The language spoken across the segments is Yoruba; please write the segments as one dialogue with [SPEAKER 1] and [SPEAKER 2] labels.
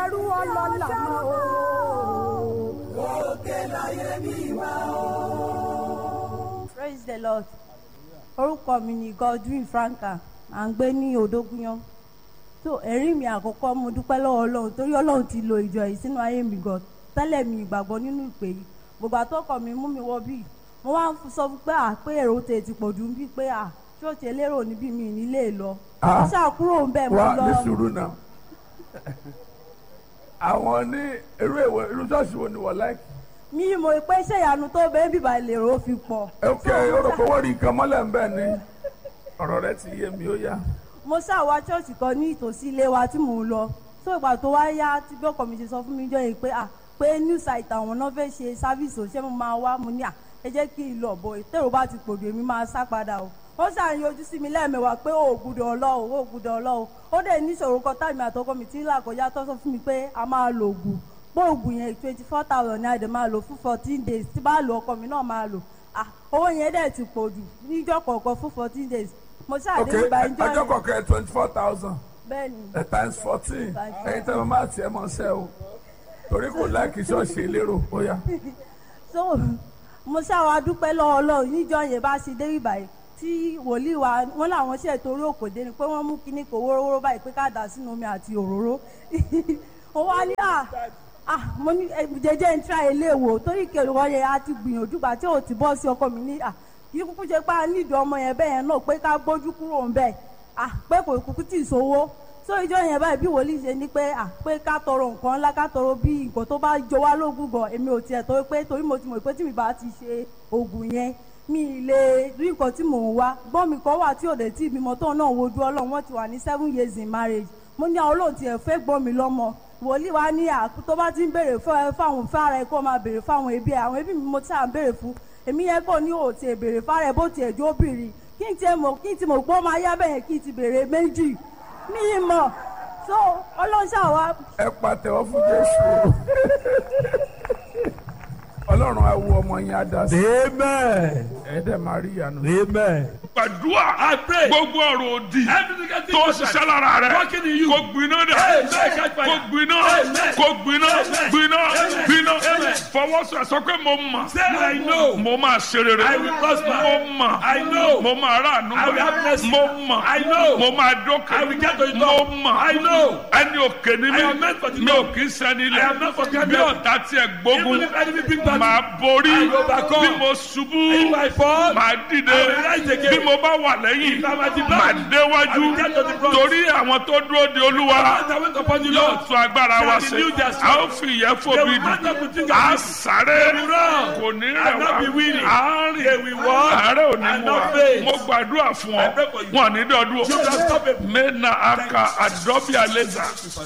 [SPEAKER 1] ẹrú ọlọ́lá mọ́ o. praise the lord orúkọ mi ni godwin franka à ń gbé ní odógúnyán tó ẹ̀rí mi àkọ́kọ́ mo dúpẹ́ lọ́wọ́ ọlọ́run torí ọlọ́run ti lo ìjọ yìí sínú ayé mi gan tẹ́lẹ̀ mi ìgbàgbọ́ nínú ìpè yìí gbogbo àtọ́kọ̀ mi mú mi wọ bíi mo wá ń sọ fún pé à pé èrò tè ti pọ̀ jù ń bí pé à ṣọ́ọ̀ṣì elérò níbí mi nílé lọ
[SPEAKER 2] Ah.
[SPEAKER 1] mo ṣàkúrò ń bẹ̀ mo
[SPEAKER 2] wá
[SPEAKER 1] lọ
[SPEAKER 2] ní sùúrù náà àwọn ní irú èwo irú ṣọ́ọ̀ṣì wo ni wọ́n láìkì.
[SPEAKER 1] mi mọ̀ pé ṣé ìyanu tó bẹ́ẹ̀ bíbá lèrò fi pọ̀
[SPEAKER 2] ok orúkọ wọ́n rí nǹkan mọ́lẹ̀ ń bẹ̀ ni ọ̀rọ̀ rẹ ti yé mi ó yá.
[SPEAKER 1] mo ṣàwá ṣọ́ọ̀ṣì kan ní ìtòsí ilé wa tí mò ń lọ tó ìgbà tó wá yá tí bí ọkọ mi ṣe sọ fún mi jọ yìí pé à pé new site àwọn náà fẹ́ ṣe sáfíìsì òṣìṣẹ́ mo máa wá mo ní à ẹ jẹ́ kí n lọ bọ̀ ìtẹ̀rù bá ti pòdù èmi máa sá padà o ó ṣàyàn ojú sí mi lẹ́ẹ̀mẹwàá pé ó gbúdọ̀ ọlọ́ o ó gbúdọ̀ ọlọ́ o ó dẹ̀ níṣòro kan táìmì àtọkọ mi tí ń là kọjá tó sọ fún mi pé a máa lo oògùn pé oògùn yẹn twenty four thousand ní àdè máa lò fún fourteen days tí bá lo ọkọ mi náà máa lò ah owó yẹn dẹ̀ ti pòdù níjọ́ kọ̀ọ̀kan fún fourteen days mo
[SPEAKER 2] ok
[SPEAKER 1] ṣàdé ìgbà ìjọ
[SPEAKER 2] ọjọ́
[SPEAKER 1] yẹn
[SPEAKER 2] kọ̀ọ̀kan twenty four thousand
[SPEAKER 1] bẹ́ẹ̀ ni
[SPEAKER 2] times fourteen
[SPEAKER 1] Times
[SPEAKER 2] ẹ̀yin tẹ́ mo máa tiẹ̀ mọ́ sẹ́ o torí kò láìkì ṣọ́ọ̀ṣì elérò ó yá.
[SPEAKER 1] so mo ṣàwà dúpẹ́ lọ́wọ́ ọlọ́run níjọ́ yẹn bá ṣe dé ìbàyí tí wòlíì wa wọn làwọn ṣe torí òkòdé ni pé wọ́n mú kinní kò wórówóró báyìí pé ká dà sínú omi àti òróró ó wá ní à ah mo ní eh, jẹjẹ ń tra ilé wò torí kèrè wọn yẹn a ti gbìyànjú gbà tí ò ti bọ́ sí ọkọ mi ní à kí kúkú ṣe pé a nídìí ọmọ yẹn bẹ́ẹ̀ yẹn náà pé ká gbójú kúrò ń bẹ̀ ah pé kò kúkú tì í sówó so ìjọ yẹn báyìí bí wòlíì ṣe ní pé à pé ká tọrọ nǹkan ńlá ká tọrọ bí nǹkan tó bá jọ wá lógún gan èmi ò tiẹ̀ tó pé torí mo ti mọ̀ pé tí mi bá ti ṣe oògùn yẹn mi ì lè rí nǹkan tí mò ń wá gbọ́n mi kan wà tí ò dé tí ìbímọ tóun náà wojú ọlọ́run wọ́n ti wà ní seven years in marriage mo ní àwọn olóòtú ẹ̀ fẹ́ gbọ́n mi lọ́mọ wòlíì wa ní à tó bá ti ń béèrè fún ẹ fáwọn fára ẹ kó máa béèrè fáwọn ẹbí ẹ àwọn ẹbí mi mo ti à ń béèrè fún èmi yẹn kò ní òòtì ẹ béèrè fára ẹ bó tiẹ̀ jó bìrì kí n tiẹ̀ mọ̀ kí n ti mọ̀ pé ó máa yá bẹ́ẹ̀ kí n ti béèrè méjì mi ì mọ̀ so ọlọ́ṣà wa
[SPEAKER 2] ẹ pàtẹ́wọ́ fún jésù ọlọ́run á wo ọmọ yẹn á dá sí
[SPEAKER 3] Amen.
[SPEAKER 2] ẹ dẹ̀ máa rí ìyanu.
[SPEAKER 3] Amen.
[SPEAKER 4] gbàdúrà
[SPEAKER 3] I pray.
[SPEAKER 4] gbogbo ọ̀rọ̀ òdì
[SPEAKER 3] Everything I think
[SPEAKER 4] tó
[SPEAKER 3] was
[SPEAKER 4] ṣiṣẹ́
[SPEAKER 3] right.
[SPEAKER 4] lára rẹ̀
[SPEAKER 3] Working in you.
[SPEAKER 4] kó gbiná dà
[SPEAKER 3] Amen. Catch fire.
[SPEAKER 4] kó gbiná
[SPEAKER 3] Amen.
[SPEAKER 4] kó gbiná
[SPEAKER 3] Amen.
[SPEAKER 4] gbiná
[SPEAKER 3] Amen.
[SPEAKER 4] gbiná
[SPEAKER 3] Amen.
[SPEAKER 4] fọwọ́sọ sọ pé mo mọ̀
[SPEAKER 3] Say I know.
[SPEAKER 4] mo máa ṣe rere
[SPEAKER 3] I will prosper.
[SPEAKER 4] mo mọ̀
[SPEAKER 3] I know.
[SPEAKER 4] mo máa ráàánú
[SPEAKER 3] I will have mercy.
[SPEAKER 4] mo mọ̀
[SPEAKER 3] I know.
[SPEAKER 4] mo máa dókè
[SPEAKER 3] I will get to the
[SPEAKER 4] mo
[SPEAKER 3] top.
[SPEAKER 4] mọ̀
[SPEAKER 3] I know.
[SPEAKER 4] ẹni òkè ni
[SPEAKER 3] I am meant for the
[SPEAKER 4] mi ò
[SPEAKER 3] top.
[SPEAKER 4] kì í sẹ́ni
[SPEAKER 3] I am not for
[SPEAKER 4] ilẹ̀
[SPEAKER 3] granted.
[SPEAKER 4] bí ọ̀tá tiẹ̀ gbógun
[SPEAKER 3] Even if enemy bring back
[SPEAKER 4] máa borí
[SPEAKER 3] I will overcome.
[SPEAKER 4] bí mo ṣubú
[SPEAKER 3] If I fall,
[SPEAKER 4] máa dìde
[SPEAKER 3] I will rise again.
[SPEAKER 4] bí mo bá wà lẹ́yìn
[SPEAKER 3] If I'm at the back,
[SPEAKER 4] máa déwájú
[SPEAKER 3] I will get to the front.
[SPEAKER 4] torí àwọn tó dúró de olúwa
[SPEAKER 3] As I went upon the
[SPEAKER 4] yóò
[SPEAKER 3] Lord,
[SPEAKER 4] tún agbára wa
[SPEAKER 3] They
[SPEAKER 4] ṣe
[SPEAKER 3] renew their
[SPEAKER 4] a
[SPEAKER 3] strength.
[SPEAKER 4] ó fi ìyẹn
[SPEAKER 3] They
[SPEAKER 4] fòbi
[SPEAKER 3] will mount up with
[SPEAKER 4] dì
[SPEAKER 3] wings
[SPEAKER 4] a
[SPEAKER 3] as eagles.
[SPEAKER 4] sáré
[SPEAKER 3] They will run
[SPEAKER 4] kò ní
[SPEAKER 3] and
[SPEAKER 4] rẹ̀
[SPEAKER 3] not
[SPEAKER 4] wá
[SPEAKER 3] be weary.
[SPEAKER 4] a rìn
[SPEAKER 3] They will walk
[SPEAKER 4] àárẹ̀ ò ní
[SPEAKER 3] and
[SPEAKER 4] mú wa
[SPEAKER 3] not faint.
[SPEAKER 4] mo gbàdúrà fún ọ
[SPEAKER 3] I pray for you.
[SPEAKER 4] wọn ní dọdún
[SPEAKER 3] You can stop it.
[SPEAKER 4] mena aka adọbi aleza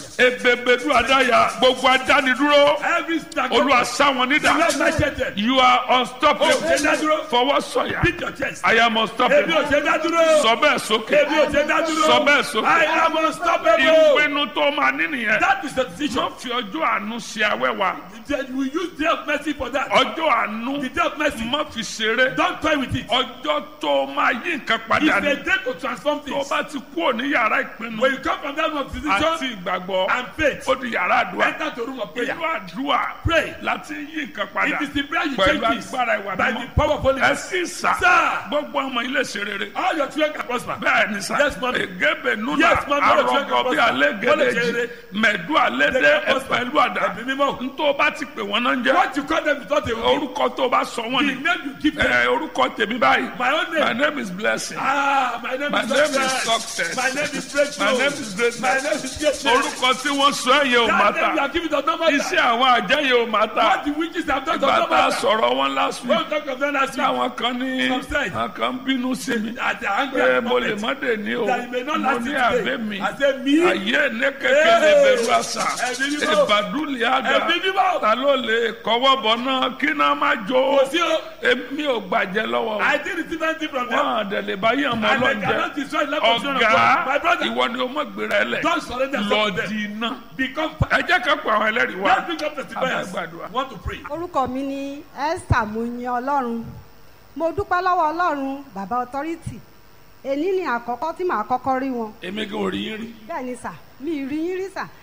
[SPEAKER 4] ebebedu adaya gbogbo adánidúró
[SPEAKER 3] Every stack
[SPEAKER 4] olúwa sáwọn nídà
[SPEAKER 3] Lord macheted.
[SPEAKER 4] you are
[SPEAKER 3] Oh,
[SPEAKER 4] unstoppable
[SPEAKER 3] ṣe dá dúró.
[SPEAKER 4] fọwọ́ sọ̀yà
[SPEAKER 3] Beat your chest.
[SPEAKER 4] I am
[SPEAKER 3] Ebi ò
[SPEAKER 4] unstoppable
[SPEAKER 3] ṣe dá dúró.
[SPEAKER 4] sọ bẹ́ẹ̀ sókè
[SPEAKER 3] Ebi ò ṣe dá dúró.
[SPEAKER 4] Sọ bẹ́ẹ̀ sókè.
[SPEAKER 3] I am unstoppable.
[SPEAKER 4] ìpinnu tó máa ní nìyẹn
[SPEAKER 3] That is the decision.
[SPEAKER 4] wọ́n fi ọjọ́ àánú ṣe awẹ́wà
[SPEAKER 3] Then We use day of mercy for that.
[SPEAKER 4] ọjọ́ àánú
[SPEAKER 3] The day of mercy.
[SPEAKER 4] má fi ṣeré
[SPEAKER 3] Don't toy with it.
[SPEAKER 4] ọjọ́ tó máa yí nǹkan
[SPEAKER 3] It's
[SPEAKER 4] padà
[SPEAKER 3] a
[SPEAKER 4] ní
[SPEAKER 3] day to transform
[SPEAKER 4] tó
[SPEAKER 3] things.
[SPEAKER 4] bá ti kúrò ní yàrá ìpinnu
[SPEAKER 3] When you come from that room of
[SPEAKER 4] àti
[SPEAKER 3] decision
[SPEAKER 4] ìgbàgbọ́
[SPEAKER 3] and faith,
[SPEAKER 4] ó di yàrá àdúrà
[SPEAKER 3] enter to room of prayer.
[SPEAKER 4] ìlú àdúrà
[SPEAKER 3] Pray.
[SPEAKER 4] láti yí nǹkan padà
[SPEAKER 3] It is the prayer you
[SPEAKER 4] pẹ̀lú
[SPEAKER 3] change this
[SPEAKER 4] agbára ìwà
[SPEAKER 3] by
[SPEAKER 4] mímọ́
[SPEAKER 3] the power of Holy
[SPEAKER 4] ẹ
[SPEAKER 3] Ghost.
[SPEAKER 4] sì sà
[SPEAKER 3] Sir.
[SPEAKER 4] gbogbo ọmọ ilé ṣe rere
[SPEAKER 3] All your children can prosper.
[SPEAKER 4] bẹ́ẹ̀ ni sà
[SPEAKER 3] Yes, ma'am.
[SPEAKER 4] egebe nuna
[SPEAKER 3] Yes, ma'am. Bọ́lá ti fẹ́
[SPEAKER 4] arọgọ bí
[SPEAKER 3] kọ́
[SPEAKER 4] alẹ́
[SPEAKER 3] bọ́lá ti
[SPEAKER 4] gẹlẹ́jì
[SPEAKER 3] rere.
[SPEAKER 4] mẹ̀dú alẹ́
[SPEAKER 3] They
[SPEAKER 4] dé
[SPEAKER 3] can prosper.
[SPEAKER 4] ẹ̀pẹ̀lú àdá
[SPEAKER 3] Ẹ̀mí mímọ́.
[SPEAKER 4] ntọ́ bá ti pè wọ́n náà ń jẹ́
[SPEAKER 3] What you call them is not a word.
[SPEAKER 4] orúkọ tó bá sọ wọ́n
[SPEAKER 3] The
[SPEAKER 4] ni
[SPEAKER 3] name you give them.
[SPEAKER 4] ẹ orúkọ tèmi báyìí
[SPEAKER 3] My own
[SPEAKER 4] my
[SPEAKER 3] name.
[SPEAKER 4] name is blessing
[SPEAKER 3] Ah, my name
[SPEAKER 4] My
[SPEAKER 3] is
[SPEAKER 4] name is
[SPEAKER 3] success.
[SPEAKER 4] success.
[SPEAKER 3] My name is breakthrough.
[SPEAKER 4] My name is greatness.
[SPEAKER 3] My name is greatness.
[SPEAKER 4] orúkọ tí wọ́n sọ ẹ̀yẹ ò má
[SPEAKER 3] That name you
[SPEAKER 4] ta
[SPEAKER 3] are giving does not matter.
[SPEAKER 4] iṣẹ́ àwọn àjẹyẹ ò má ta
[SPEAKER 3] What the witches have done does
[SPEAKER 4] ìgbà
[SPEAKER 3] not
[SPEAKER 4] tá a
[SPEAKER 3] matter.
[SPEAKER 4] sọ̀rọ̀ wọn last week
[SPEAKER 3] Don't talk of them last week.
[SPEAKER 4] táwọn kan ní
[SPEAKER 3] Some said.
[SPEAKER 4] àwọn kan bínú sí mi
[SPEAKER 3] At the angry
[SPEAKER 4] pé
[SPEAKER 3] at the
[SPEAKER 4] mo lè
[SPEAKER 3] moment.
[SPEAKER 4] má dé ní o
[SPEAKER 3] That you may not
[SPEAKER 4] mo
[SPEAKER 3] last
[SPEAKER 4] ní
[SPEAKER 3] it
[SPEAKER 4] àbẹ́
[SPEAKER 3] today.
[SPEAKER 4] mi
[SPEAKER 3] I say me.
[SPEAKER 4] ayé ní kékeré bẹ̀rù àṣà
[SPEAKER 3] Ẹ̀mí mímọ́.
[SPEAKER 4] ìbàdúlẹ̀ àdá
[SPEAKER 3] Ẹ̀mí mímọ́.
[SPEAKER 4] ta ló lè kọ́wọ́ bọ̀ náà kí náà má jó
[SPEAKER 3] Kò sí o.
[SPEAKER 4] èmi ò gbàjẹ́ lọ́wọ́
[SPEAKER 3] I didn't receive anything from them.
[SPEAKER 4] wọn àdẹ̀lẹ̀ báyìí ọmọ
[SPEAKER 3] And they
[SPEAKER 4] ọlọ́njẹ
[SPEAKER 3] cannot destroy the life of children of
[SPEAKER 4] ọ̀gá
[SPEAKER 3] God. My brother,
[SPEAKER 4] ìwọ ni o mọ̀ gbéra ẹ lẹ̀
[SPEAKER 3] don't surrender
[SPEAKER 4] lọ
[SPEAKER 3] yourself to
[SPEAKER 4] di
[SPEAKER 3] them.
[SPEAKER 4] iná
[SPEAKER 3] Become
[SPEAKER 4] ẹ jẹ́ ká pa àwọn ẹlẹ́rìí wa
[SPEAKER 3] Let's pick up testifiers.
[SPEAKER 4] Àbágbàdua.
[SPEAKER 3] Want to pray.
[SPEAKER 5] orúkọ mi ni esther muyin ọlọ́run mo dúpẹ́ lọ́wọ́ ọlọ́run bàbá ọtọ́rìtì èní ni àkọ́kọ́ tí màá kọ́kọ́ rí wọn
[SPEAKER 4] èmi gan ò rí yín rí
[SPEAKER 5] bẹ́ẹ̀ ni sà mi ì rí yín rí sà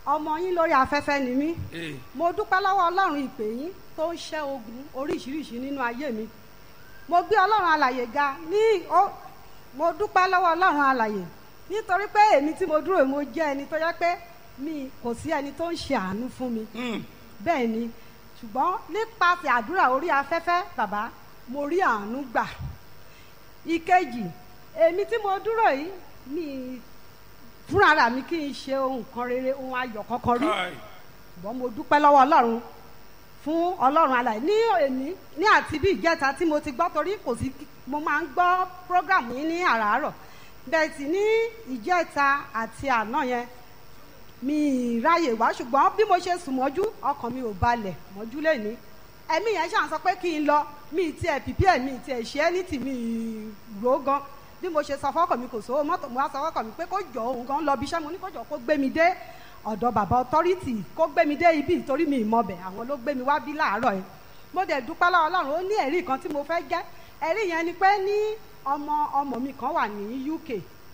[SPEAKER 5] ọmọ yín lórí afẹ́fẹ́ ni mí mo dúpẹ́ lọ́wọ́ ọlọ́run ìpè yín tó ń ṣẹ́ ogun oríṣiríṣi nínú ayé mi mo gbé ọlọ́run alàyè ga ní ó mo dúpẹ́ lọ́wọ́ ọlọ́run alàyè nítorí pé èmi tí mo dúró yìí, mo jẹ́ ẹni tó yẹ pé mi kò sí ẹni tó ń ṣe àánú fún mi bẹ́ẹ̀ ni ṣùgbọ́n nípasẹ̀ àdúrà orí afẹ́fẹ́ bàbá mo rí àánú gbà ìkejì èmi tí mo dúró yìí mi fúnra ra mi kì í ṣe ohun kan rere ohun ayọ̀ kankan rí ṣùgbọ́n mo dúpẹ́ lọ́wọ́ ọlọ́run fún ọlọ́run alàyè ní èmi ní àti bí ìjẹta tí mo ti gbọ́ torí kò sí mo máa ń gbọ́ program yín ní àràárọ̀ bẹ́ẹ̀ sì ní ìjẹta àti àná yẹn mi ì ráyè wá ṣùgbọ́n bí mo ṣe sùn mọ́jú ọkàn mi ò balẹ̀ mọ́jú lẹ́ni ẹ̀mí yẹn ṣàn sọ pé kí n lọ mi ì tiẹ̀ pìpì ẹ̀ mi ì tiẹ̀ ṣe ẹ́ ní tì mí rò ó gan bí mo ṣe sọ fọ́kàn mi kò sówó mọ́tò mo wá sọ fọ́kàn mi pé kó jọ òun gan lọ bí iṣẹ́ mo ní kó jọ kó gbé mi dé ọ̀dọ̀ bàbá ọtọ́rìtì kó gbé mi dé ibi ìtorí mi ìmọ̀bẹ̀ àwọn ló gbé mi wá bí láàárọ̀ yẹn mo dẹ̀ dúpẹ́ lọ́wọ́ ọlọ́run ó ní ẹ̀rí kan tí mo fẹ́ jẹ́ ẹ̀rí yẹn ni pé ní ọmọ ọmọ mi kan wà ní UK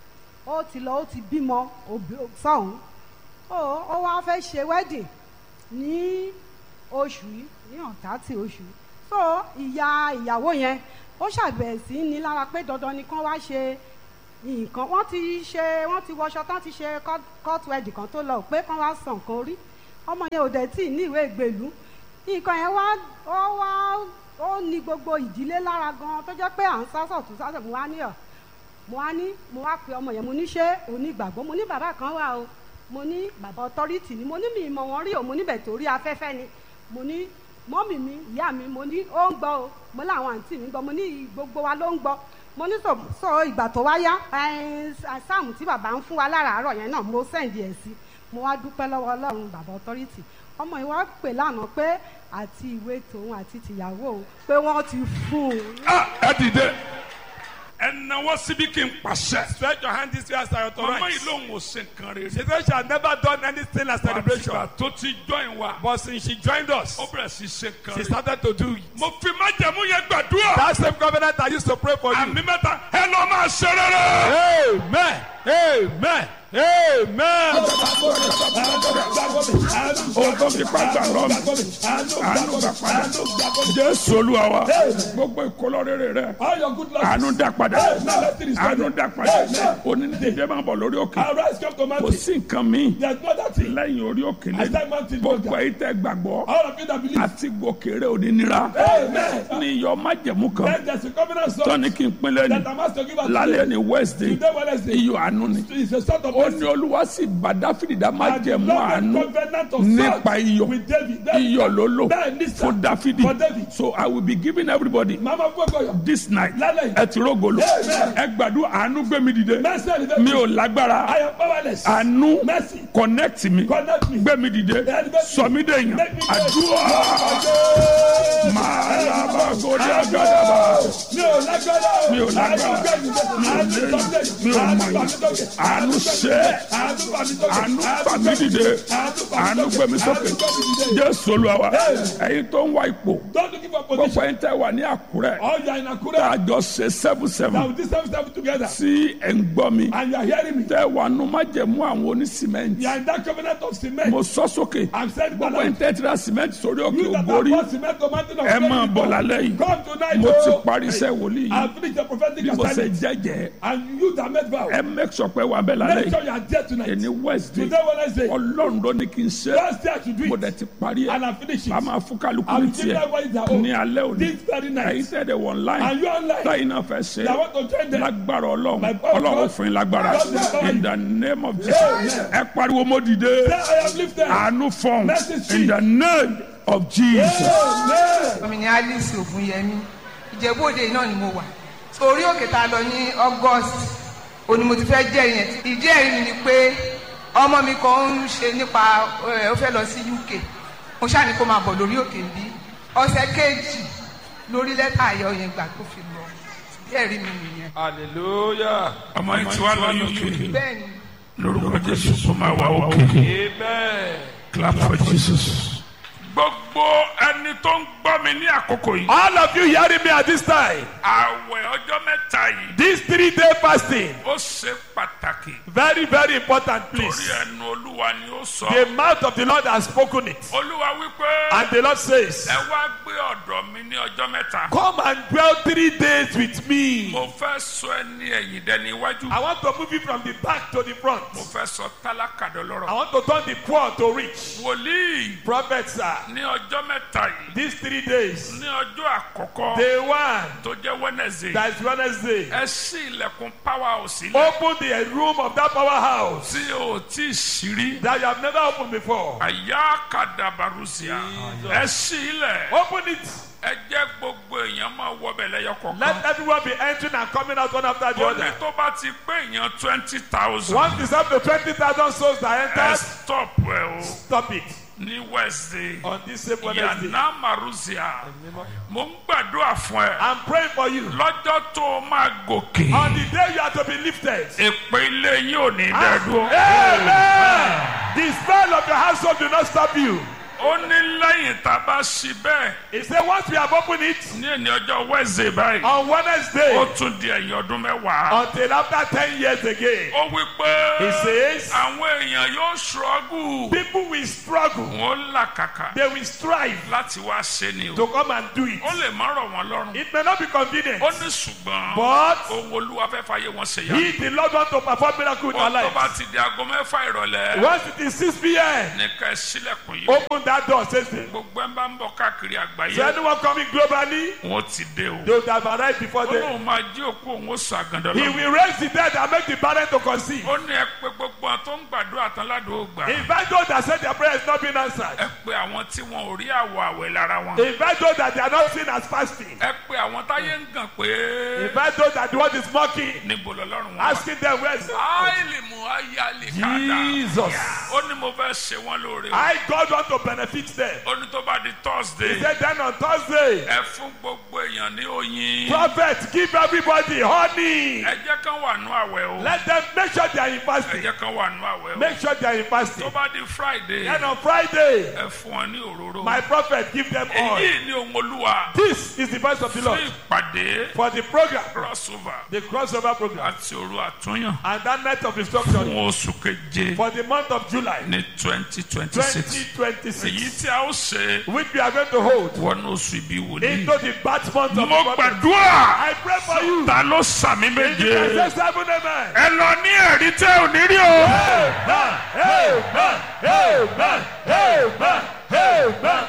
[SPEAKER 5] ó ti lọ ó ti bímọ òbí- sọ́hún ó ó wá fẹ́ ṣe wedding ní oṣù yìí ní ọ̀tá tí oṣù yìí so ìyá ìyàwó yẹn ó ṣàbẹ̀ sí ní lára pé dandan ni kán wá ṣe nǹkan wọ́n ti ṣe wọ́n ti wọṣọ tán ti ṣe court- court wedding kan tó lọ pé kán wá san nǹkan orí ọmọ yẹn ò dẹ̀ tí ì ní ìwé ìgbèlú nǹkan yẹn wá ó wá ó ní gbogbo ìdílé lára gan tó jẹ́ pé à ń sásọ̀ tó sásọ̀ mo wá ní ọ̀ mo wá ní mo wá pe ọmọ yẹn mo ní ṣé onígbàgbọ́ mo ní bàbá kan wà o mo ní bàbá ọtọ́rìtì ni mo ní mi ìmọ̀ wọn rí o mo níbẹ̀ torí afẹ́fẹ́ ni mo ní mọ́mì mi ìyá mi mo ní ó ń gbọ́ o mo láwọn àǹtí mi gbọ́ mo ní gbogbo wa ló ń gbọ́ mo ní sọ sọ ìgbà tó wá yá ẹ, sáàmù tí bàbá ń fún wa láràárọ̀ yẹn náà mo sẹ́ǹdì ẹ̀ sí mo wá dúpẹ́ lọ́wọ́ ọlọ́run bàbá ọtọ́rìtì ọmọ yìí wá pè lánàá pé àti ìwé tòun àti tìyàwó òun pé wọ́n ti fún un
[SPEAKER 4] Ah, ẹ dìde ẹ náwó síbi kí n pàṣẹ.
[SPEAKER 3] Stretch your hand this way as I
[SPEAKER 4] mama
[SPEAKER 3] authorize.
[SPEAKER 4] yìí lòun ò ṣe nǹkan rere.
[SPEAKER 3] She said she had never done anything as celebration.
[SPEAKER 4] àtìgbà tó ti join wa.
[SPEAKER 3] But since she joined us,
[SPEAKER 4] ó bẹ̀rẹ̀ sí ṣe nǹkan
[SPEAKER 3] she
[SPEAKER 4] rere.
[SPEAKER 3] started to do it.
[SPEAKER 4] mo fi májẹ̀mú yẹn gbàdúrà.
[SPEAKER 3] That same covenant I used to pray for you.
[SPEAKER 4] àmì mẹ́ta ẹ lọ máa ṣe rere.
[SPEAKER 3] Amen. Amen. Amen.
[SPEAKER 4] ohun tó fi pàgbà lọ́mù àánú gbà padà. jésù olúwa wa gbogbo ìkólọ́ rere rẹ
[SPEAKER 2] All your good luck.
[SPEAKER 4] àánú dá padà
[SPEAKER 2] Amen. Let it restore
[SPEAKER 4] àánú
[SPEAKER 2] them.
[SPEAKER 4] dá padà
[SPEAKER 2] Amen.
[SPEAKER 4] onídìdé máa bọ̀ lórí òkè
[SPEAKER 2] Arise, come to
[SPEAKER 4] kò
[SPEAKER 2] mountain.
[SPEAKER 4] sí nǹkan míì
[SPEAKER 2] There's no other thing.
[SPEAKER 4] lẹ́yìn orí òkè
[SPEAKER 2] I
[SPEAKER 4] lẹ́yìn
[SPEAKER 2] said mountain
[SPEAKER 4] gbogbo
[SPEAKER 2] mountain.
[SPEAKER 4] èyí tẹ́ gbàgbọ́
[SPEAKER 2] All of you that believe.
[SPEAKER 4] àti gòkèrè onínira
[SPEAKER 2] Amen.
[SPEAKER 4] ní iyọ̀ májẹ̀mú kan
[SPEAKER 2] Then there's a covenant song
[SPEAKER 4] tọ́ni kí n pinlẹ̀ ni
[SPEAKER 2] that I'm asked to give us
[SPEAKER 4] lálẹ́ ní wednesday
[SPEAKER 2] today Wednesday.
[SPEAKER 4] iyọ̀ àánú ni
[SPEAKER 2] It's a sort of
[SPEAKER 4] ó ní olúwa sì bá dáfídì dá
[SPEAKER 2] And the
[SPEAKER 4] májẹ̀mú
[SPEAKER 2] Lord
[SPEAKER 4] àánú
[SPEAKER 2] made covenant of
[SPEAKER 4] nípa
[SPEAKER 2] salt
[SPEAKER 4] iyọ̀
[SPEAKER 2] with David. Then
[SPEAKER 4] iyọ̀ ló lò
[SPEAKER 2] Bẹ́ẹ̀ ni sir.
[SPEAKER 4] fún dáfídì
[SPEAKER 2] For David.
[SPEAKER 4] so i will be giving everybody
[SPEAKER 2] Mama Fogoyo.
[SPEAKER 4] this night
[SPEAKER 2] Lálẹ́ yìí.
[SPEAKER 4] ẹ ti rógolo
[SPEAKER 2] Amen.
[SPEAKER 4] ẹ gbàdúrà àánú gbé mi dìde
[SPEAKER 2] Mercy and
[SPEAKER 4] mi
[SPEAKER 2] mercy.
[SPEAKER 4] ò lágbára
[SPEAKER 2] I am powerless.
[SPEAKER 4] àánú
[SPEAKER 2] Mercy.
[SPEAKER 4] connect mi
[SPEAKER 2] Connect me.
[SPEAKER 4] gbé mi dìde sọ mí dèèyàn
[SPEAKER 2] Make me
[SPEAKER 4] àdúrà màlábà gòdì àgàdàbà
[SPEAKER 2] Mi ò lágbára. o.
[SPEAKER 4] mi ò lágbára mi ò lè mi ò mọ̀ yìí àánú ṣe
[SPEAKER 2] Àánú bá mi sókè.
[SPEAKER 4] àánú fà mí dìde àánú gbé mi sókè jésù olúwa wa ẹ̀yin tó ń wá ipò
[SPEAKER 2] Don't looking for
[SPEAKER 4] gbogbo
[SPEAKER 2] position.
[SPEAKER 4] ẹ̀yin tẹ́ wà ní àkúrẹ́
[SPEAKER 2] All you are in Akure.
[SPEAKER 4] tá a jọ ṣe seven
[SPEAKER 2] Now
[SPEAKER 4] seven
[SPEAKER 2] with this seven seven together.
[SPEAKER 4] tí ẹ̀ ń gbọ́ mi
[SPEAKER 2] And you are hearing me.
[SPEAKER 4] tẹ́ wà nù májẹ̀mú àwọn onísìmẹ́ǹtì
[SPEAKER 2] You are in that covenant of cement.
[SPEAKER 4] mo sọ sókè
[SPEAKER 2] I'm saying
[SPEAKER 4] gbogbo ẹ̀yin tẹ́ ti ra sìmẹ́ǹtì sórí òkè
[SPEAKER 2] You that
[SPEAKER 4] ògbórí
[SPEAKER 2] have bought cement to mountain of
[SPEAKER 4] ẹ máa
[SPEAKER 2] faith
[SPEAKER 4] bọ̀
[SPEAKER 2] before.
[SPEAKER 4] lálẹ́ yìí
[SPEAKER 2] Come tonight.
[SPEAKER 4] mo ti
[SPEAKER 2] oh.
[SPEAKER 4] parí iṣẹ́ wòlíì yìí
[SPEAKER 2] I finished the prophetic
[SPEAKER 4] bí mo ṣe
[SPEAKER 2] assignment.
[SPEAKER 4] jẹ́jẹ́
[SPEAKER 2] And you that made vow.
[SPEAKER 4] ẹ make sure pé wà bẹ́ẹ̀ lálẹ́
[SPEAKER 2] Make sure
[SPEAKER 4] yìí
[SPEAKER 2] you are there tonight.
[SPEAKER 4] ẹni wednesday
[SPEAKER 2] Today Wednesday.
[SPEAKER 4] ọlọ́run ló ní kí n ṣe
[SPEAKER 2] Last day I should do
[SPEAKER 4] mo
[SPEAKER 2] it.
[SPEAKER 4] dẹ̀ ti parí ẹ̀
[SPEAKER 2] And I finish it.
[SPEAKER 4] a máa fún kálukú
[SPEAKER 2] I
[SPEAKER 4] ní
[SPEAKER 2] will give
[SPEAKER 4] tiẹ̀
[SPEAKER 2] everybody their own.
[SPEAKER 4] ní alẹ́ òní
[SPEAKER 2] This very night.
[SPEAKER 4] ẹ̀yin tẹ́ dẹ̀ wọ̀ online
[SPEAKER 2] And you online.
[SPEAKER 4] táyì náà fẹ́ ṣe
[SPEAKER 2] I want to join them.
[SPEAKER 4] lágbára ọlọ́run
[SPEAKER 2] My power
[SPEAKER 4] ọlọ́run
[SPEAKER 2] God.
[SPEAKER 4] fún yín lágbára
[SPEAKER 2] God will empower
[SPEAKER 4] in
[SPEAKER 2] you.
[SPEAKER 4] the name of jesus ẹ pariwo mo dìde
[SPEAKER 2] Say, I am lifted.
[SPEAKER 4] àánú fọ́n
[SPEAKER 2] Mercy
[SPEAKER 4] in
[SPEAKER 2] speak.
[SPEAKER 4] the name of jesus.
[SPEAKER 2] Amen.
[SPEAKER 6] mi ni alice ogunyẹmi ìjẹ̀bú òde náà ni mo wà orí òkè tá a lọ ní august òní mo ti fẹ́ jẹ́ yẹn ìdí ẹ̀rí mi ni pé ọmọ mi kan ń ṣe nípa ẹ̀ ó fẹ́ lọ sí uk mo ṣáà ní kó máa bọ̀ lórí òkè bí ọ̀sẹ̀ kejì lórí lẹ́tà ayọ̀ yẹn gbà tó fi lọ ìdí ẹ̀rí mi nìyẹn
[SPEAKER 3] Hallelujah.
[SPEAKER 4] ọmọ yìí ti wá lọ uk
[SPEAKER 6] bẹ́ẹ̀ ni
[SPEAKER 4] lórúkọ jésù kó máa wá òkè
[SPEAKER 3] Amen.
[SPEAKER 4] clap for jesus. gbogbo ẹni
[SPEAKER 2] ẹni tó ń gbọ́ mi ní àkókò yìí.
[SPEAKER 3] All of you hearing me at this time,
[SPEAKER 2] àwẹ̀ ọjọ́ mẹ́ta yìí.
[SPEAKER 3] this three day fasting,
[SPEAKER 2] ó ṣe pàtàkì.
[SPEAKER 3] very, very important,
[SPEAKER 2] torí
[SPEAKER 3] please.
[SPEAKER 2] ẹnu olúwa ni ó sọ.
[SPEAKER 3] The mouth of the Lord has spoken it.
[SPEAKER 2] olúwa wípé.
[SPEAKER 3] And the Lord says,
[SPEAKER 2] ẹ wá gbé ọ̀dọ̀ mi ní ọjọ́ mẹ́ta.
[SPEAKER 3] Come and dwell three days with me.
[SPEAKER 2] mo fẹ́ sọ ẹni ẹ̀yìn dẹni iwájú.
[SPEAKER 3] I want to move you from the back to the front.
[SPEAKER 2] mo fẹ́ sọ tálákà
[SPEAKER 3] I
[SPEAKER 2] dọlọ́rọ̀.
[SPEAKER 3] want to turn the poor to rich.
[SPEAKER 2] wòlíì
[SPEAKER 3] Prophets, sir,
[SPEAKER 2] ní ọjọ́ mẹ́ta yìí.
[SPEAKER 3] these three days,
[SPEAKER 2] ní ọjọ́ àkọ́kọ́
[SPEAKER 3] day one,
[SPEAKER 2] tó jẹ́ wednesday.
[SPEAKER 3] that is Wednesday,
[SPEAKER 2] ẹ ṣí ilẹ̀kùn power òsì lẹ̀.
[SPEAKER 3] open the room of that powerhouse
[SPEAKER 2] tí o tí ì ṣírí.
[SPEAKER 3] that you have never opened before.
[SPEAKER 2] àyà kàdàbàrúsíà. ẹ ṣí ilẹ̀.
[SPEAKER 3] Open it.
[SPEAKER 2] ẹ jẹ́ gbogbo èèyàn máa wọbẹ̀ lẹ́yọ kọ̀ọ̀kan.
[SPEAKER 3] Let everyone be entering and coming out one after the
[SPEAKER 2] ó ní
[SPEAKER 3] other.
[SPEAKER 2] tó bá ti pé èèyàn twenty thousand.
[SPEAKER 3] Once it's up to 20,000 souls that
[SPEAKER 2] ẹ
[SPEAKER 3] entered,
[SPEAKER 2] stop ẹ o
[SPEAKER 3] stop it.
[SPEAKER 2] ní wednesday.
[SPEAKER 3] On this same Wednesday,
[SPEAKER 2] yànnà màrúsíà. mo ń gbàdúrà fún ẹ.
[SPEAKER 3] I'm praying for you.
[SPEAKER 2] lọ́jọ́ tó o máa gòkè.
[SPEAKER 3] On the day you are to be lifted,
[SPEAKER 2] èpè ilé yín ò ní dẹ́dúró.
[SPEAKER 3] Amen. The spell of the household do not stop you.
[SPEAKER 2] ó ní lẹ́yìn tá a bá ṣí bẹ́ẹ̀.
[SPEAKER 3] He said, once we have opened it
[SPEAKER 2] ní ẹni ọjọ́ wednesday báyìí.
[SPEAKER 3] on Wednesday
[SPEAKER 2] ó tún di ẹ̀yìn ọdún mẹ́wàá.
[SPEAKER 3] until after 10 years again,
[SPEAKER 2] ó wí pé
[SPEAKER 3] he says,
[SPEAKER 2] àwọn èèyàn yóò ṣọ́gù.
[SPEAKER 3] people will struggle,
[SPEAKER 2] wọ́n làkàkà
[SPEAKER 3] they will strive
[SPEAKER 2] láti wá ṣe ni o.
[SPEAKER 3] to come and do it.
[SPEAKER 2] ó lè má rọ̀ wọ́n lọ́rùn.
[SPEAKER 3] It may not be convenient,
[SPEAKER 2] ó ní ṣùgbọ́n
[SPEAKER 3] but
[SPEAKER 2] ohun olúwa fẹ́ fàyè wọn ṣe yá.
[SPEAKER 3] he, the Lord, want to perform miracle in our
[SPEAKER 2] ó tó bá
[SPEAKER 3] lives.
[SPEAKER 2] ti di aago mẹ́fà ìrọ̀lẹ́.
[SPEAKER 3] Once it is 6 p.m.,
[SPEAKER 2] ní ká ẹ sílẹ̀kùn yìí.
[SPEAKER 3] open that door, says the
[SPEAKER 2] gbogbo ẹ̀ ń bá ń bọ̀ káàkiri
[SPEAKER 3] So
[SPEAKER 2] àgbáyé.
[SPEAKER 3] anyone coming globally,
[SPEAKER 2] wọ́n ti dé o.
[SPEAKER 3] they would have arrived before
[SPEAKER 2] ó
[SPEAKER 3] them.
[SPEAKER 2] lóun máa jí òkú òun ó sọ àgàndọ̀
[SPEAKER 3] He
[SPEAKER 2] lọ.
[SPEAKER 3] will raise the dead and make the barren to conceive.
[SPEAKER 2] ó ní ẹ pé gbogbo àwọn tó ń gbàdúrà tán ládùúgbò gbà.
[SPEAKER 3] Invite those that said their prayer is not being answered.
[SPEAKER 2] ẹ pé àwọn tí wọn ò rí àwọ̀ àwẹ̀ lára wọn.
[SPEAKER 3] Invite those that they are not seen as fasting.
[SPEAKER 2] ẹ pé àwọn táyé ń gàn pé
[SPEAKER 3] Invite those that the world is mocking,
[SPEAKER 2] níbo lọ́lọ́run wọn.
[SPEAKER 3] asking them where is
[SPEAKER 2] áìlì mú ayálì kàdá.
[SPEAKER 3] Jesus.
[SPEAKER 2] ó ní mo fẹ́ ṣe wọ́n lóore. o.
[SPEAKER 3] I God want to benefit them.
[SPEAKER 2] ó ní tó bá di
[SPEAKER 3] He
[SPEAKER 2] thursday.
[SPEAKER 3] said then on Thursday,
[SPEAKER 2] ẹ fún gbogbo èèyàn ní oyin.
[SPEAKER 3] prophet give everybody honey.
[SPEAKER 2] ẹ jẹ́ kán wà nú àwẹ̀ o.
[SPEAKER 3] Let them make sure they are in
[SPEAKER 2] ẹ
[SPEAKER 3] fasting.
[SPEAKER 2] jẹ́ kán wà nú àwẹ̀ o.
[SPEAKER 3] Make sure they are in
[SPEAKER 2] tó
[SPEAKER 3] fasting.
[SPEAKER 2] bá di friday.
[SPEAKER 3] Then on Friday,
[SPEAKER 2] ẹ fún wọn ní òróró.
[SPEAKER 3] my prophet give them oil.
[SPEAKER 2] èyí ni ohun olúwa.
[SPEAKER 3] This is the voice of the
[SPEAKER 2] fún
[SPEAKER 3] Lord
[SPEAKER 2] ìpàdé
[SPEAKER 3] for the program,
[SPEAKER 2] crossover
[SPEAKER 3] the crossover program,
[SPEAKER 2] àti òru àtúnyàn
[SPEAKER 3] and that night of instruction
[SPEAKER 2] fún oṣù keje
[SPEAKER 3] for the month of July
[SPEAKER 2] ní twenty twenty six. èyí
[SPEAKER 3] 2026,
[SPEAKER 2] tí a ó ṣe
[SPEAKER 3] which we are going to hold
[SPEAKER 2] wọnú oṣù ibi wòlíì.
[SPEAKER 3] into the birth month of
[SPEAKER 2] mo
[SPEAKER 3] the prophet.
[SPEAKER 2] gbàdúrà
[SPEAKER 3] I pray for you.
[SPEAKER 2] ta ló sàmì
[SPEAKER 3] In the
[SPEAKER 2] méje.
[SPEAKER 3] presence of heaven, amen.
[SPEAKER 2] ẹ lọ ní ẹ̀rí tẹ́ ò ní rí o.
[SPEAKER 3] Amen. Amen. Amen. Amen. Amen.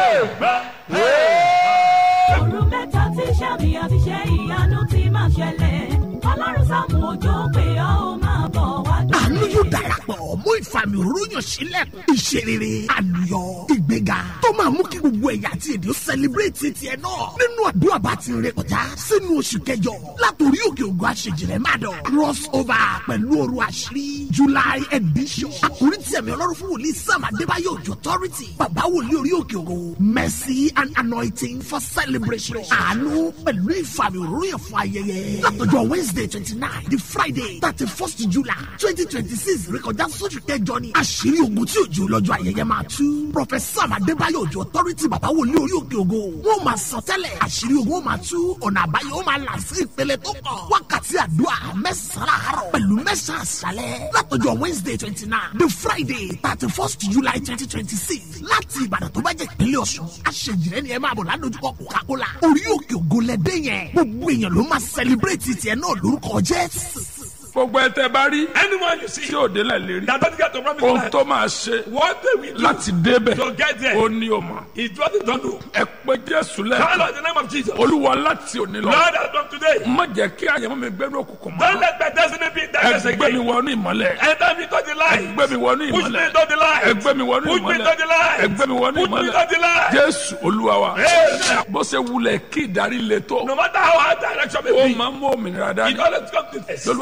[SPEAKER 3] Amen.
[SPEAKER 7] òru mẹ́ta tí sàmì àti ṣe ìyanu ti máa ṣẹlẹ̀ ọlọ́run sàmù òjò pé ọ́ ó máa bọ̀ wá dùn.
[SPEAKER 8] àánú yóò darapọ̀ mú ìfàmì òróró yàn sílẹ̀ ìṣerere àlùyọ ìgbéga tó máa mú kí gbogbo ẹ̀yà àti èdè ó sẹlẹ̀bírẹ̀tì tiẹ̀ náà nínú àdúrà bá ti rìn kọjá sínú oṣù kẹjọ látòrí òkè ògùn àṣejìrẹ́ má dọ̀ cross over pẹ̀lú òru àṣírí july edition àkórí tí ẹ̀mí ọlọ́run fún wòlíì sam adébáyọ̀ òjò authority bàbá wòlíì orí òkè ògùn mercy and anointing for celebration àánú pẹ̀lú ìfàmì òróró yàn fún ayẹyẹ látọjọ́ wednesday twenty nine di friday thirty first july twenty twenty six rékọjá sóṣù kẹjọ ni àṣírí ogun tí òjò lọ́jọ́ ayẹyẹ máa tú professor adébáyọ̀ òjò authority bàbá wòlíì orí òkè ògo wọn máa sọ tẹ́lẹ̀ àṣírí ogun ó máa tú ọ̀nà àbáyọ ó máa là sí ìpele tó kàn wákàtí àdúrà mẹ́sàn-án àárọ̀ pẹ̀lú mẹ́sàn-án àṣálẹ̀ látọjọ́ wednesday twenty nine the friday thirty first july twenty twenty six láti ìbàdàn tó bá jẹ́ ìpínlẹ̀ ọ̀ṣun àṣejìrẹ́ ni ẹ máa bọ̀ ládojúkọ coca-cola orí òkè ògo lẹ́dẹ́ yẹn gbogbo èèyàn ló máa celebrate tiẹ̀ náà lórúkọ jésù.
[SPEAKER 2] gbogbo ẹ tẹ bá rí.
[SPEAKER 3] Anyone you see
[SPEAKER 2] tí ò délẹ̀ lérí.
[SPEAKER 3] that doesn't get to promise
[SPEAKER 2] ohun
[SPEAKER 3] land,
[SPEAKER 2] tó máa ṣe
[SPEAKER 3] what they will do
[SPEAKER 2] láti débẹ̀
[SPEAKER 3] to get there
[SPEAKER 2] ó ní o mọ̀.
[SPEAKER 3] is what they don't do.
[SPEAKER 2] ẹ pé jésù
[SPEAKER 3] Call
[SPEAKER 2] lẹ́ẹ̀kan.
[SPEAKER 3] on the name of Jesus.
[SPEAKER 2] olúwa láti òní lọ.
[SPEAKER 3] Lord, as from today,
[SPEAKER 2] má jẹ́ kí àyẹ̀mọ́ mi gbẹ́nu òkùnkùn
[SPEAKER 3] don't
[SPEAKER 2] mọ́.
[SPEAKER 3] let my destiny be in darkness
[SPEAKER 2] ẹ gbé mi
[SPEAKER 3] again.
[SPEAKER 2] wọnú ìmọ́lẹ̀.
[SPEAKER 3] Enter me to the
[SPEAKER 2] ẹ
[SPEAKER 3] light.
[SPEAKER 2] gbé mi wọnú
[SPEAKER 3] Push me
[SPEAKER 2] ìmọ́lẹ̀.
[SPEAKER 3] to the light.
[SPEAKER 2] ẹ gbé mi wọnú
[SPEAKER 3] Push me
[SPEAKER 2] ìmọ́lẹ̀.
[SPEAKER 3] to the light.
[SPEAKER 2] ẹ gbé mi wọnú
[SPEAKER 3] Push me
[SPEAKER 2] ìmọ́lẹ̀.
[SPEAKER 3] to the light.
[SPEAKER 2] jésù olúwa wa.
[SPEAKER 3] Amen.
[SPEAKER 2] bó ṣe wulẹ̀ kí ìdarí le tó.
[SPEAKER 3] No matter how hard direction may
[SPEAKER 2] ó
[SPEAKER 3] be,
[SPEAKER 2] máa ń mú òmìnira
[SPEAKER 3] it
[SPEAKER 2] dání.
[SPEAKER 3] always comes to this.
[SPEAKER 2] lọ́lọ́wọ́ fi pa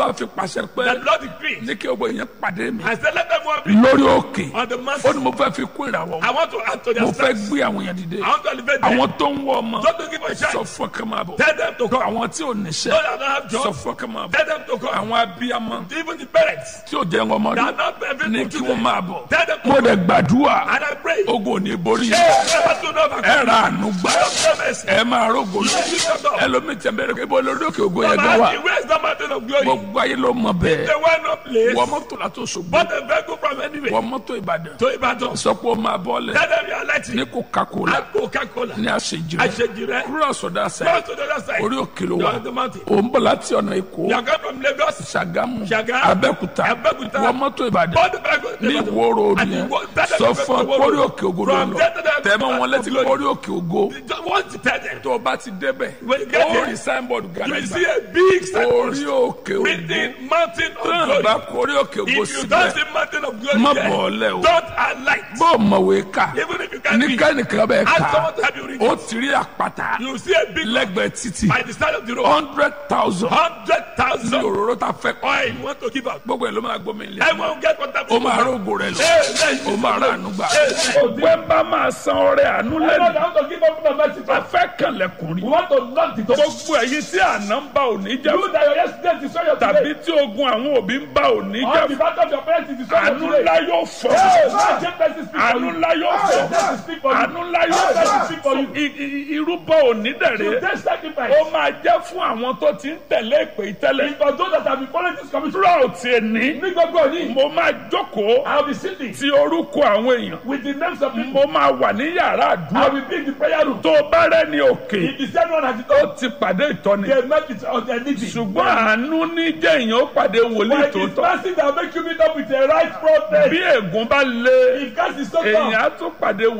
[SPEAKER 4] pàṣẹ pé
[SPEAKER 3] The Lord decreed.
[SPEAKER 4] ní kí gbogbo èèyàn pàdé mi
[SPEAKER 3] I said, let everyone be
[SPEAKER 4] lórí òkè
[SPEAKER 3] on the
[SPEAKER 4] ó
[SPEAKER 3] mountain.
[SPEAKER 4] ní mo fẹ́ fi kún ìràwọ̀
[SPEAKER 3] I want to add to their
[SPEAKER 4] mo fẹ́
[SPEAKER 3] strength.
[SPEAKER 4] gbé àwọn èèyàn dìde
[SPEAKER 3] I want to elevate them.
[SPEAKER 4] àwọn tó ń wọ ọmọ
[SPEAKER 3] Don't to give a
[SPEAKER 4] sọ
[SPEAKER 3] shout.
[SPEAKER 4] fún ọkàn máa bọ̀
[SPEAKER 3] Tell them to come.
[SPEAKER 4] àwọn tí ò níṣẹ́
[SPEAKER 3] Those that don't have
[SPEAKER 4] sọ
[SPEAKER 3] jobs.
[SPEAKER 4] fún ọkàn máa bọ̀
[SPEAKER 3] Tell them to come.
[SPEAKER 4] àwọn abiyamọ
[SPEAKER 3] Even the parents
[SPEAKER 4] tí ò jẹ́ ọmọ
[SPEAKER 3] that
[SPEAKER 4] rí
[SPEAKER 3] are not able
[SPEAKER 4] ní
[SPEAKER 3] to
[SPEAKER 4] kí
[SPEAKER 3] do
[SPEAKER 4] wọ́n
[SPEAKER 3] them.
[SPEAKER 4] máa bọ̀
[SPEAKER 3] Tell them to
[SPEAKER 4] mo
[SPEAKER 3] come.
[SPEAKER 4] dẹ̀ gbàdúrà
[SPEAKER 3] And I pray.
[SPEAKER 4] ogun ò ní borí
[SPEAKER 3] Hey,
[SPEAKER 4] yẹn
[SPEAKER 3] never to know about
[SPEAKER 4] ẹ ra àánú gbà
[SPEAKER 3] Show mercy.
[SPEAKER 4] ẹ máa rógo lọ ẹlòmíì tẹ̀ bẹ̀rẹ̀ pé bó lórí òkè ògo yẹn gan wà
[SPEAKER 3] Where is the mountain of glory?
[SPEAKER 4] gbogbo ayé ló mọ bẹ́ẹ̀
[SPEAKER 3] The one no place.
[SPEAKER 4] wọ́n mọ́tò látò ṣògbó
[SPEAKER 3] But a vehicle from anywhere.
[SPEAKER 4] wọ́n mọ́tò ìbàdàn
[SPEAKER 3] To Ibadan.
[SPEAKER 4] sọ pé ó máa bọ́ọ̀lẹ̀
[SPEAKER 3] Tell them you are lighting.
[SPEAKER 4] ní coca-cola
[SPEAKER 3] And Coca-Cola.
[SPEAKER 4] ní àṣejì rẹ̀
[SPEAKER 3] Àṣejì rẹ̀.
[SPEAKER 4] kúrò ọ̀sọ̀dá
[SPEAKER 3] Go
[SPEAKER 4] sẹ́yìn
[SPEAKER 3] to the other side.
[SPEAKER 4] orí òkè ló
[SPEAKER 3] You
[SPEAKER 4] wà
[SPEAKER 3] are on the mountain.
[SPEAKER 4] ò ń bọ̀ láti ọ̀nà èkó
[SPEAKER 3] You are coming from Lagos.
[SPEAKER 4] ṣàgámù
[SPEAKER 3] Ṣàgámù,
[SPEAKER 4] abẹ́òkúta
[SPEAKER 3] Abẹ́òkúta.
[SPEAKER 4] wọ́n mọ́tò ìbàdàn
[SPEAKER 3] All the vehicle.
[SPEAKER 4] ní ìwó ròdù
[SPEAKER 3] And
[SPEAKER 4] yẹn
[SPEAKER 3] the wo- that-
[SPEAKER 4] sọ fún ọ
[SPEAKER 3] that-
[SPEAKER 4] kórí òkè ògo ló
[SPEAKER 3] From
[SPEAKER 4] lọ
[SPEAKER 3] there to there-
[SPEAKER 4] tẹ̀mọ́ wọn létí
[SPEAKER 3] Glory.
[SPEAKER 4] kórí òkè ògo
[SPEAKER 3] Just want to tell them.
[SPEAKER 4] tó o bá ti débẹ̀
[SPEAKER 3] When you get
[SPEAKER 4] ó
[SPEAKER 3] there,
[SPEAKER 4] rí signboard
[SPEAKER 3] You will see
[SPEAKER 4] gàdàgbà
[SPEAKER 3] a big signpost
[SPEAKER 4] orí òkè ògo
[SPEAKER 3] written mountain of
[SPEAKER 4] tán
[SPEAKER 3] glory.
[SPEAKER 4] bá kórí òkè ògo
[SPEAKER 3] If you
[SPEAKER 4] síbẹ̀
[SPEAKER 3] don't see mountain of glory
[SPEAKER 4] Má
[SPEAKER 3] there,
[SPEAKER 4] bọ̀ọ́lẹ̀ o.
[SPEAKER 3] don't alight.
[SPEAKER 4] bó o mọ̀wé ká
[SPEAKER 3] Even if you can't
[SPEAKER 4] ní
[SPEAKER 3] read,
[SPEAKER 4] kẹ́nìkan bẹ́ẹ̀
[SPEAKER 3] ask
[SPEAKER 4] ká
[SPEAKER 3] someone to help you read.
[SPEAKER 4] ó ti rí àpáta
[SPEAKER 3] You will see a big
[SPEAKER 4] lẹ́gbẹ̀ẹ́ títì
[SPEAKER 3] by the side of the road.
[SPEAKER 4] hundred thousand
[SPEAKER 3] Hundred
[SPEAKER 4] ní
[SPEAKER 3] thousand
[SPEAKER 4] òróró ta fẹ́ kọ́
[SPEAKER 3] oil you want to give out.
[SPEAKER 4] gbogbo ẹ̀ ló máa gbómi ilé
[SPEAKER 3] Everyone will get what
[SPEAKER 4] ó máa rógo rẹ lọ
[SPEAKER 3] Amen.
[SPEAKER 4] ó máa rà àánú gbà.
[SPEAKER 3] Amen.
[SPEAKER 4] ògbẹ́ bá máa san ọrẹ àánú lẹ́nu
[SPEAKER 3] want to give up the mercy.
[SPEAKER 4] a fẹ́ kànlẹ̀kùn rí.
[SPEAKER 3] want to knock the door.
[SPEAKER 4] gbogbo ẹ̀yin tí àná ń bá òní jẹ́
[SPEAKER 3] You that your yesterday destroy your
[SPEAKER 4] tàbí tí ogun àwọn òbí ń bá òní
[SPEAKER 3] On the
[SPEAKER 4] jẹ́
[SPEAKER 3] back of your parents is destroy
[SPEAKER 4] àánú
[SPEAKER 3] your
[SPEAKER 4] ńlá
[SPEAKER 3] today.
[SPEAKER 4] yóò fọ́
[SPEAKER 3] Hey, man, take mercy speak for
[SPEAKER 4] àánú
[SPEAKER 3] you.
[SPEAKER 4] ńlá yóò
[SPEAKER 3] Hey,
[SPEAKER 4] fọ́
[SPEAKER 3] mercy speak for you.
[SPEAKER 4] àánú ńlá yóò
[SPEAKER 3] Hey, mercy
[SPEAKER 4] fọ́
[SPEAKER 3] speak for you.
[SPEAKER 4] I- i- irúbọ òní dẹ̀rẹ̀
[SPEAKER 3] Take sacrifice.
[SPEAKER 4] ó máa jẹ́ fún àwọn tó ti ń tẹ̀lé ìpè ìtẹ́lẹ̀
[SPEAKER 3] Because those that have been following this commission.
[SPEAKER 4] throughout ẹni
[SPEAKER 3] Ní gbogbo òní.
[SPEAKER 4] mo máa jókòó
[SPEAKER 3] I will be sitting
[SPEAKER 4] ti orúkọ àwọn èèyàn
[SPEAKER 3] with the names of people.
[SPEAKER 4] mo máa wà ní yàrá
[SPEAKER 3] I
[SPEAKER 4] àdúrà
[SPEAKER 3] will be in the prayer room.
[SPEAKER 4] tó o bá rẹ́ ní òkè
[SPEAKER 3] If the same one has it
[SPEAKER 4] ó
[SPEAKER 3] all,
[SPEAKER 4] ti pàdé ìtọ́ni
[SPEAKER 3] they met with us and need it.
[SPEAKER 4] ṣùgbọ́n àánú ní jẹ́ èèyàn ó pàdé wòlíì
[SPEAKER 3] But it is
[SPEAKER 4] tòótọ́
[SPEAKER 3] mercy that make you meet up with the right prophet.
[SPEAKER 4] bí ègún bá lé
[SPEAKER 3] If God is so
[SPEAKER 4] èèyàn
[SPEAKER 3] tough,
[SPEAKER 4] á tún pàdé